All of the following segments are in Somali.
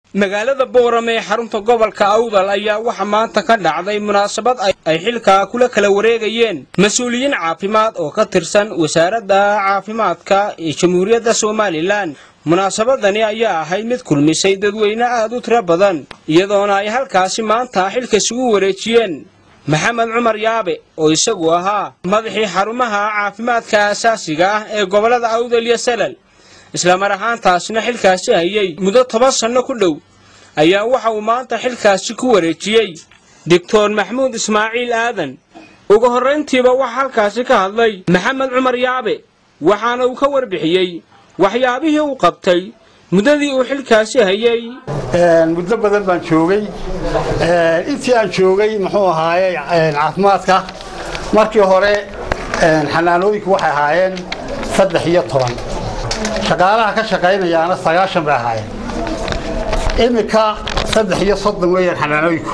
magaalada boorame ee xarunta gobolka awdal ayaa waxaa maanta ka dhacday munaasabad ay xilkaa kula kala wareegayeen mas-uuliyiin caafimaad oo ka tirsan wasaaradda caafimaadka ee jamhuuriyadda somalilan munaasabadani ayaa ahayd mid kulmisay dadweyne aad u tiro badan iyadoona ay halkaasi maanta xilka isugu wareejiyeen maxamed cumar yaabe oo isagu ahaa madaxii xarumaha caafimaadka aasaasiga ah ee gobollada awdal iyo salal islamar ahaantaasna xilkaasi hayay muddo toban sanno ku dhow ayaa waxa uu maanta xilkaasi ku wareejiyey doctor maxmuud ismaaciil aadan ugu horrayntiiba waxaa halkaasi ka hadlay maxamed cumar yaabe waxaana uu ka warbixiyey waxyaabihii uu qabtay muddadii uu xilkaasi hayay muddo badan baan joogay intii aan joogay muxuu ahaaye caafimaadka markii hore xanaanooyinku waxay ahaayeen saddex iyo toban shaqaalaha ka shaqaynayaana sagaashan bay ahaayeen iminka saddex iyo soddon weeyaan xanaanooyinku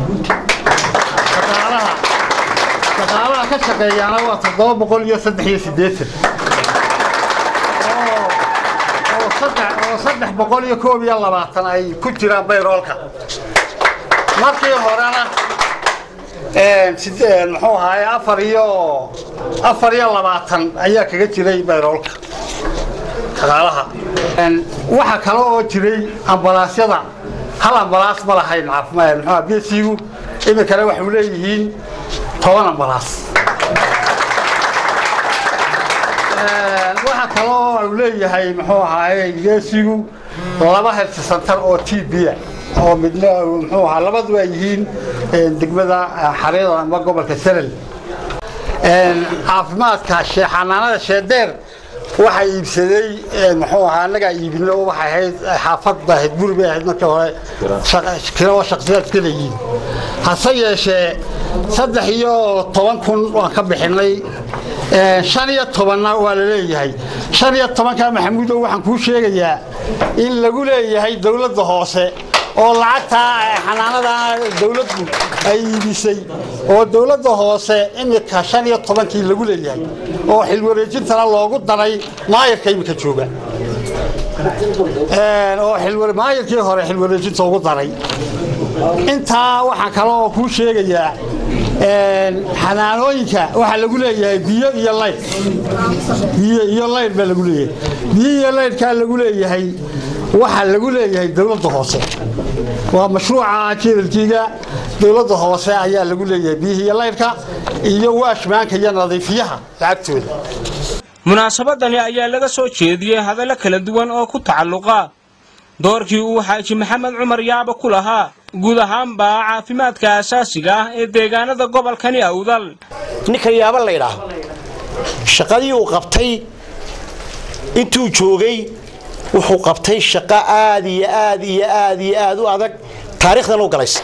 shaqaalaha ka shaqeeyaana waa toddoba boqol iyo saddex iyo siddeetan oo saddex boqol iyo koob iyo labaatan ay ku jiraan bayroolka markii horena muxuu ahaaye afar iyo afar iyo labaatan ayaa kaga jiray bayroolka shaqaalaha waxa kale oo jiray ambalaasyada hal ambalaas ma lahayn caafimaad muxuu besigu iminkana waxay leeyihiin toban ambalaas waxa kale oo uu leeyahay muxuu ahaaye geesigu laba helsi santar oo t b oo midna muxuu ahaa labaduba ay yihiin degmada xareeda ama gobolka salal caafimaadka xanaanada sheedeer waxaa iibsaday muxuu ahaa annagaa iibino waxay ahayd xaafad bay ahayd guri bay ahayd markii hore kiro shaksiyaad iska leeyihiin hase yeeshee saddex iyo toban kun waan ka bixinay shan iyo tobanna waa la leeyahay shan iyo tobanka maxamuudow waxaan kuu sheegayaa in lagu leeyahay dowladda hoose oo lacagtaa xanaanada dowladdu ay iibisay oo dowladda hoose iminka shan iyo tobankii lagu leeyahay oo xilwareejintana loogu daray maayarka iminka jooga oo maayarkii hore xilwareejinta ugu daray intaa waxaa kale oo kuu sheegayaa xanaanooyinka waxaa lagu leeyahay biyo iyo laydh biyo iyo laydh baa lagu leeyahay biyo iyo laydhkaa lagu leeyahay waxaa lagu leeyahay dowladda hoose waa mashruuca jeedalkiiga dowladda hoose ayaa lagu leeyahay biyihii iyo laydhka iyo waashmaanka iyo nadiifiyaha lacagtooda munaasabadani ayaa laga soo jeediyey hadallo kala duwan oo ku tacalluqa doorkii uu xaaji maxamed cumar yaaba ku lahaa guud ahaanba caafimaadka asaasiga ah ee deegaanada gobolkani awdal ninka yaaba laydhaah shaqadii uu qabtay intuu joogay wuxuu qabtay shaqo aad iyo aad iyo aad iyo aad u adag taariikhdan u galaysa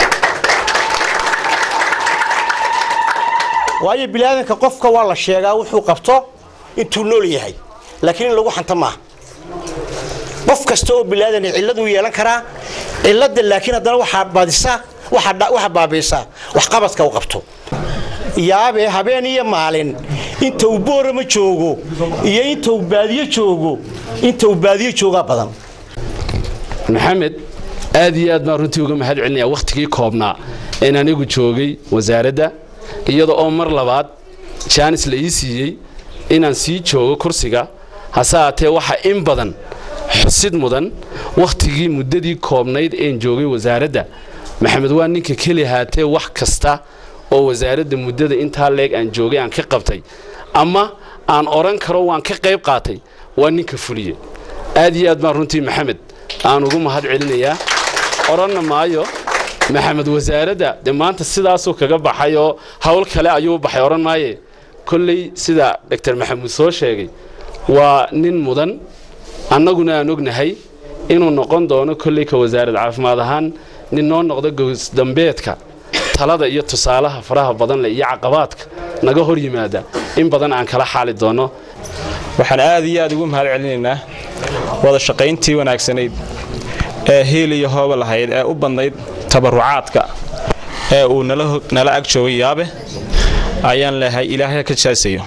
waayo biniaadanka qofka waa la sheegaa wuxuu qabto intuu nool yahay laakiin in lagu xanta maaha qof kasta oo biniaadan cilladuu yeelan karaa cilladda laakiin haddana waxaa badisa waxaa baabiisaa waxqabadka u qabto yaabe habeen iyo maalin inta uu boorama joogo iyo inta uu baadiyo joogo inta uu baadiyo joogaa badan maxamed aad iyo aad baan runtii uga mahad celinaya wakhtigii koobnaa een anigu joogay wasaaradda iyada oo mar labaad jaanis la ii siiyey inaan sii joogo kursiga hase haatee waxa in badan xusid mudan wakhtigii muddadii koobnayd een joogay wasaaradda maxamed waa ninka keli haatee wax kasta oo wasaaradda muddada intaa leeg aan joogay aan ka qabtay ama aan odhan karo waan ka qayb qaatay waa ninka fuliye aad iyo aad baan runtii maxamed aan ugu mahad celinayaa odhanna maayo maxamed wasaaradda dee maanta sidaasuu kaga baxay oo howl kale ayuu baxay odhan maaye kolley sida doctor maxamuud soo sheegay waa nin mudan annaguna aan ognahay inuu noqon doono kolley ka wasaarad caafimaad ahaan nin noo noqdo gowsdambeedka talada iyo tusaalaha faraha badan leh iyo caqabaadka naga hor yimaada in badan aan kala xaali doono waxaan aad iyo aad ugu mahad celinaynaa wada shaqayntii wanaagsanayd ee hiil iyo hooba lahayd ee u badnayd tabarucaadka ee uu nala ag joogay yaabe ayaan leehay ilaahay ka jaasayo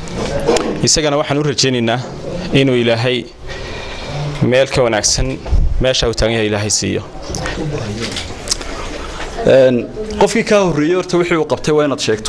isagana waxaan u rajaynaynaa inuu ilaahay meel ka wanaagsan meesha uu taagan yahay ilaahay siiyo qofkii kaa horreeyey horta wixii uu qabtay waa inaad sheegto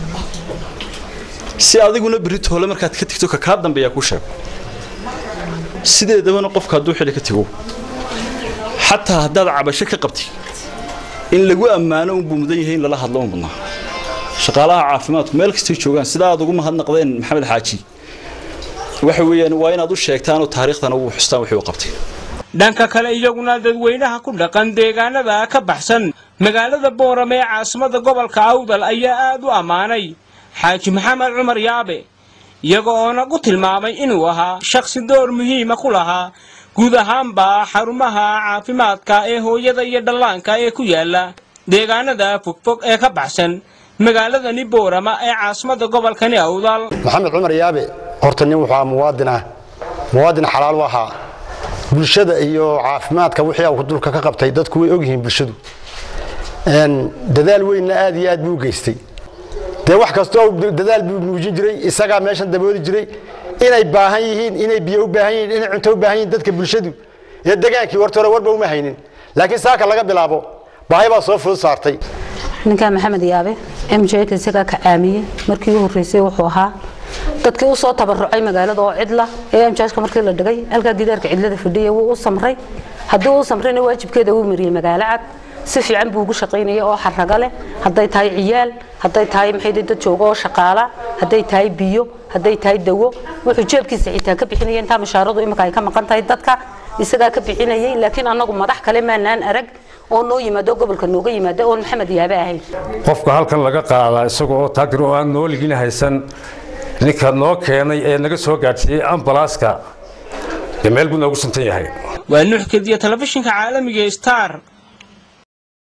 si adiguna berrito hole markaad ka tigto ka kaa dambeeyaa kuu sheego sideedabana qofka hadduu xili ka tigo xataa haddaad cabasho ka qabtid in lagu ammaano unbuu mudan yahay in lala hadlo un mudnaa shaqaalaha caafimaadku meel kastay joogaan sidaa aad ugu mahadnaqdeen maxamed xaaji waxa weeyaan waa inaad u sheegtaan oo taariikhdana ugu xustaan wixii uu qabtay dhanka kale iyaguna dadweynaha ku dhaqan deegaanada ka baxsan magaalada boorame ee caasimada gobolka awdal ayaa aad u ammaanay xaaji maxamed cumar yaabe iyaga oona ku tilmaamay inuu ahaa shakhsi door muhiima ku lahaa guud ahaanba xarumaha caafimaadka ee hooyada iyo dhallaanka ee ku yaala deegaanada fogfog ee ka baxsan magaaladani boorama ee caasimada gobolkani awdal maxamed cumar yaabe horta nin wuxuu ahaa muwaadin ah muwaadin xalaal u ahaa bulshada iyo caafimaadka wixii uu dulka ka qabtay dadku way ogyihiin bulshadu dadaal weynna aad iyo aad buu u geystay dee wax kastoo dadaal buu muujin jiray isagaa meeshan dabooli jiray inay baahan yihiin inay biyo u baahan yihiin inay cunto u baahan yihiin dadka bulshadu iyo degaankii horta hore warba uma haynin laakiin saaka laga bilaabo baahi baa soo fudud saartay ninkaa maxamed yaabe mjka isagaa ka caamiyey markii u horreysay wuxuu ahaa dadkii u soo tabarucay magaalada oo cidla ee mjka markii la dhigay halkaa gidaarka cidlada fadhiya wuu u samray haddii uu samrayna waajibkeeda uu mariyey magaalo cad si fiican buu ugu shaqaynayay oo xaraga leh hadday tahay ciyaal hadday tahay maxay dad jooga oo shaqaala hadday tahay biyo hadday tahay dawo wuxuu jeebkiisa xitaa ka bixinaya intaa mushaaradu imika ay ka maqan tahay dadka isagaa ka bixinayay laakiin annagu madax kale maanaan arag oo noo yimaado gobolka nooga yimaado oon maxamed yaabe ahayn qofka halkan laga qaadaa isaga oo taagir oo aan nooligin haysan ninka noo keenay ee naga soo gaadhsiiyey ambalaaska dee meel buu noogu suntan yahay waa nuux kediya telefishinka caalamiga star